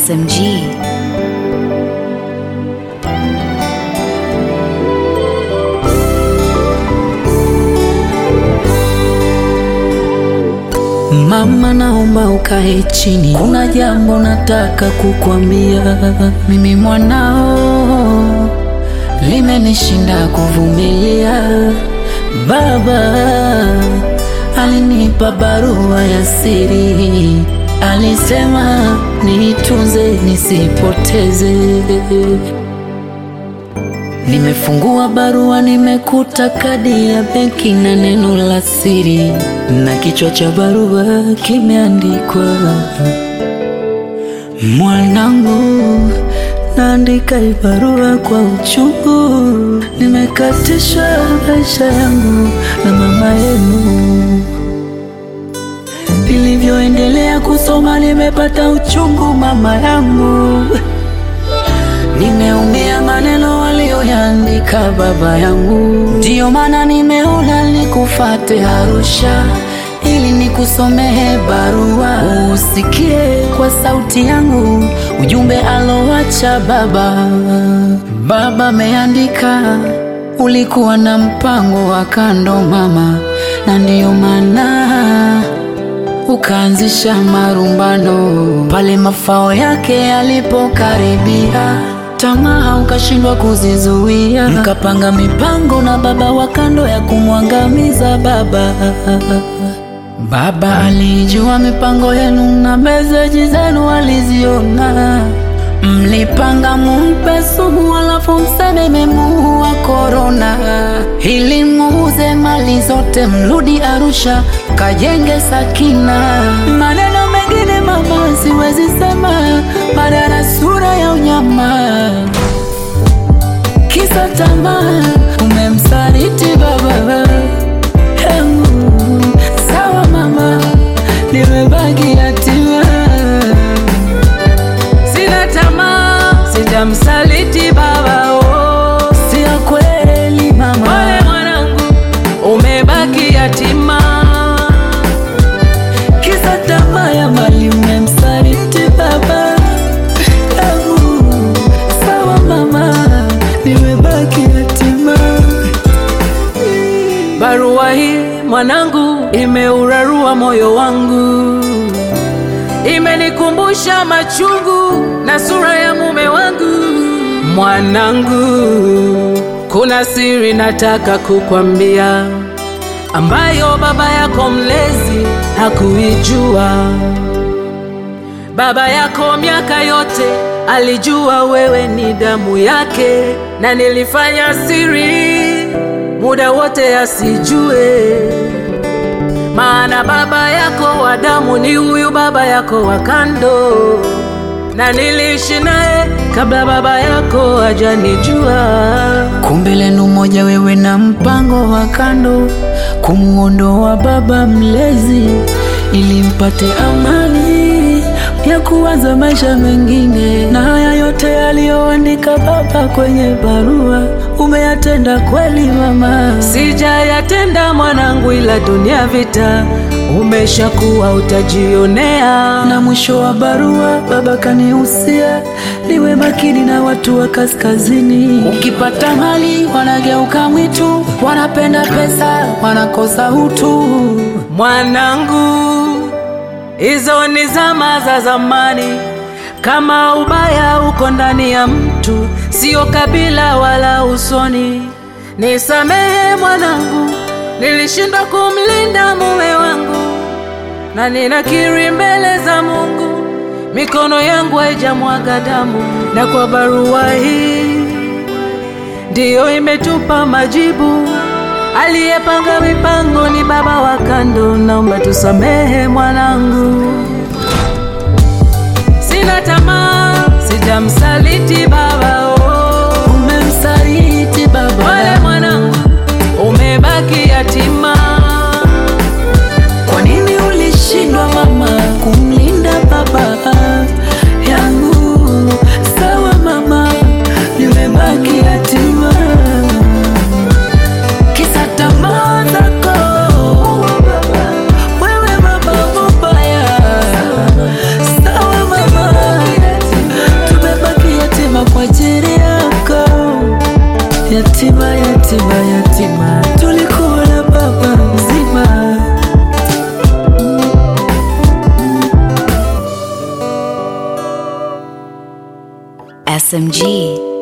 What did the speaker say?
SMG. Mama, naomba ukae chini, kuna jambo nataka kukwambia. Mimi mwanao, limenishinda kuvumilia. Baba alinipa barua ya siri, alisema niitunze nisipoteze. Nimefungua barua, nimekuta kadi ya benki na neno la siri, na kichwa cha barua kimeandikwa, mwanangu, naandika hii barua kwa uchungu, nimekatishwa maisha yangu na mama yenu. Nilivyoendelea kusoma, nimepata uchungu mama yangu Nimeumia maneno waliyoyaandika baba yangu, ndiyo maana nimeona nikufate Arusha ili nikusomehe barua, usikie kwa sauti yangu ujumbe alowacha baba. Baba ameandika, ulikuwa na mpango wa kando mama, na ndiyo maana ukaanzisha marumbano pale mafao yake yalipokaribia, tamaa ukashindwa kuzizuia, mkapanga mipango na baba wa kando ya kumwangamiza baba. Baba alijua mipango yenu na meseji zenu aliziona, mlipanga mumpe sumu alafu mseme memuua korona, ili muuze mali zote mrudi Arusha kajenge Sakina. Maneno mengine mama siwezi sema, baada na sura ya unyama, kisa tamaa umemsaliti baba yangu. Sawa mama, nimebaki yatima, Sina tamaa, sijamsaliti baba oh. si ya kweli mama. Pole mwanangu, umebaki yatima. Kisa tamaa ya mali umemsaliti baba yangu. Sawa mama, nimebaki yatima. Barua hii mwanangu, imeurarua moyo wangu, imenikumbusha machungu na sura ya mume wangu. Mwanangu, kuna siri nataka kukwambia, ambayo baba yako mlezi hakuijua. Baba yako miaka yote alijua wewe ni damu yake, na nilifanya siri muda wote asijue, maana baba yako wa damu ni huyu baba yako wa kando, na niliishi naye kabla baba yako hajanijua. Kumbe lenu moja, wewe na mpango wa kando kumuondoa baba mlezi, ili mpate amani ya kuanza maisha mengine. Na haya yote yaliyoandika baba kwenye barua umeyatenda kweli mama? Sijayatenda mwanangu, ila dunia vita umeshakuwa utajionea. Na mwisho wa barua baba kanihusia niwe makini na watu wa kaskazini. Ukipata mali wanageuka mwitu, wanapenda pesa, wanakosa utu. Mwanangu, hizo ni zama za zamani. Kama ubaya uko ndani ya mtu, sio kabila wala usoni. Nisamehe mwanangu, nilishindwa kumlinda mume wangu, na ninakiri mbele za Mungu, mikono yangu haijamwaga damu, na kwa barua hii ndiyo imetupa majibu. Aliyepanga mipango ni baba wa kando, naomba tusamehe mwanangu. Sina tamaa, sijamsaliti baba oh. Umemsaliti baba Pole mwanangu, umebaki yatima. Kwa nini ulishindwa mama kumlinda baba yangu? Sawa mama, nimebaki yatima. Kisa tamaa zako wewe baba mubaya. Sawa mama, yatima yatima, tulikuwa na baba mzima. SMG.